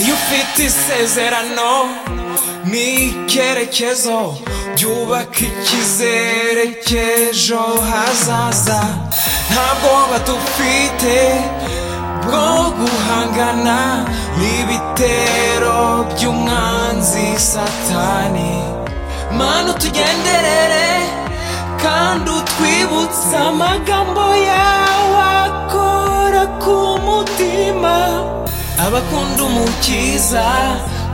iyo ufite isezerano n'icyerekezo byubaka icyizere cy'ejo hazaza nta bwoba dufite bwo guhangana n'ibitero by'umwanzi satani mana utugenderere kandi utwibutse amagambo yawe akora ku mutima abakunda umukiza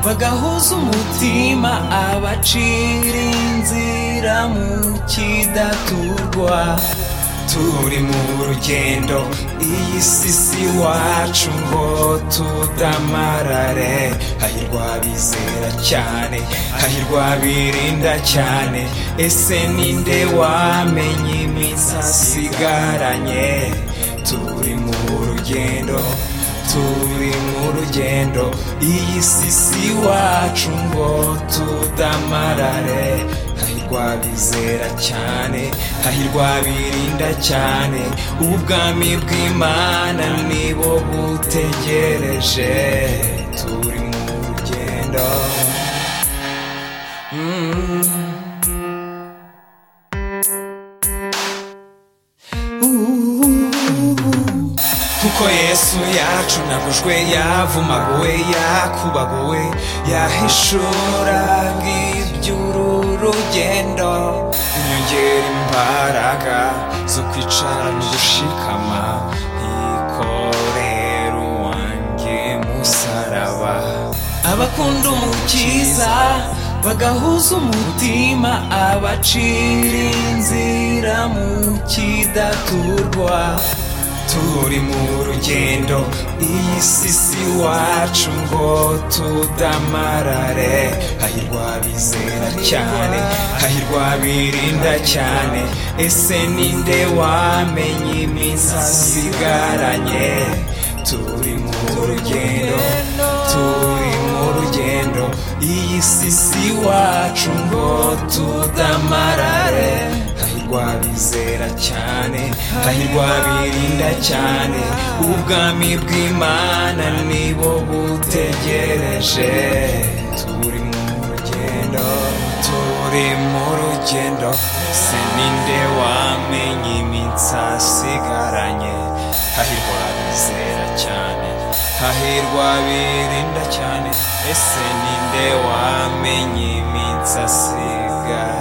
bagahuza umutima abacira inzira mu kidaturwa turi mu rugendo iyi si si wacu ngo tudamarare hahirwa bizera cyane hahirwa birinda cyane ese ninde wamenye iminsi asigaranye turi mu rugendo turi mu rugendo iyi si si wacu ngo tudamarare hahirwa bizera cyane hahirwa birinda cyane ubwami bw'imana nibo butegereje turi mu rugendo Mm. Ooh. kuko yesu yacunagujwe yavumaguwe yakubaguwe yahishura bw'iby'uru rugendo inyongera imbaraga zo kwicara no gushikama yikorera uwanjye musaraba abakunda umukiza bagahuza umutima abacira inzira mu kidaturwa turi mu rugendo iyi si si wacu ngo tudamarare hahirwa bizera cyane hahirwa birinda cyane ese ninde wamenye iminsi asigaranye turi mu rugendo turi mu rugendo iyi si si wacu ngo tudamarare hahirwa bizera cyane hahirwa birinda cyane ubwami bw'imana nibo butegereje turi mu rugendo turi mu rugendo se ninde wamenye iminsi asigaranye hahirwa bizera cyane hahirwa birinda cyane ese ninde wamenye iminsi asigaranye